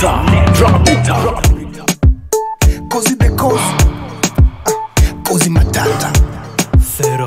Neta, drop it up. Cozy the cozy. Ah, Cozy matata. Thero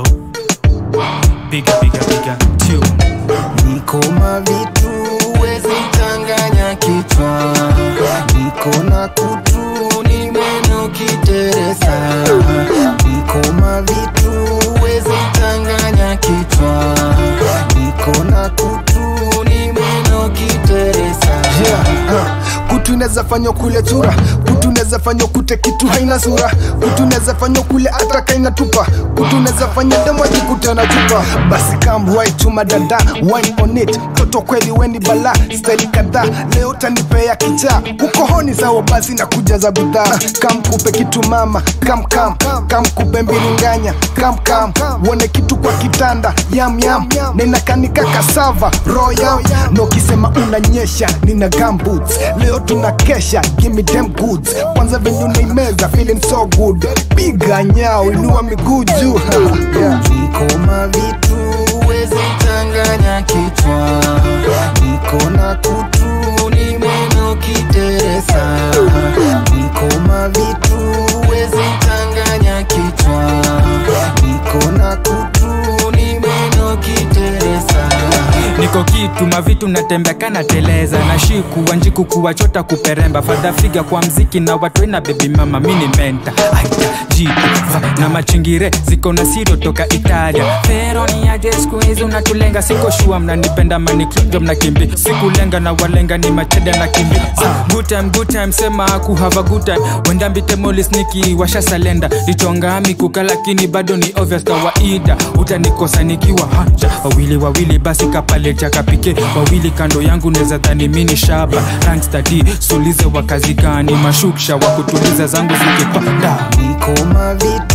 Biga biga biga tune Niko mavitu wezi changanya kichwa. Niko na kutu ni meno kiteresa. Niko mavitu wezi changanya kichwa. Niko na kutu ni meno kiteresa. Yeah, uh, kutu inaweza fanywa kule chura kutu inaweza fanywa kute kitu haina sura kutu inaweza fanywa kule hata kaina tupa kutu inaweza fanya demo ajikuta na chupa basi kamwai chuma dada wine on it toto kweli weni bala staili kadhaa leo tanipea kichaa ukohoni sawa basi na kujaza bidhaa kamkupe kitu mama kam kam kamkupe mbiringanya kam kam uone kitu kwa kitanda yam yam ninakanika kasava royal na ukisema unanyesha nina gumboots leo tunakesha gimme them goods kwanza venye unaimeza feeling so good piga nyao inua miguu juu yeah. niko mavitu wezi changanya kichwa niko na kutu ni meno kiteresa niko mavitu wezi changanya kichwa niko na kutu ni meno kiteresa niko kitu mavitu natembea kana teleza na shiku wanjiku kuwachota kuperemba fadha figa kwa mziki na watu ina bebi mama mini menta aita jitu va na machingire ziko na sirio toka italia pero ni aje siku hizi unatulenga siko shua mnanipenda manikrinjo mnakimbi sikulenga na walenga ni machede na kimbi ah, good time good time sema aku have a good time wenda mbitemolis niki washa salenda lichonga mikuka lakini bado ni obvious kawaida utanikosa nikiwa hanja wawili wawili basi kapale chakapike wawili kando yangu neza dhani mini shaba rangstadi sulize wa kazi gani mashuksha wa kutuliza zangu zikipanda niko mavitu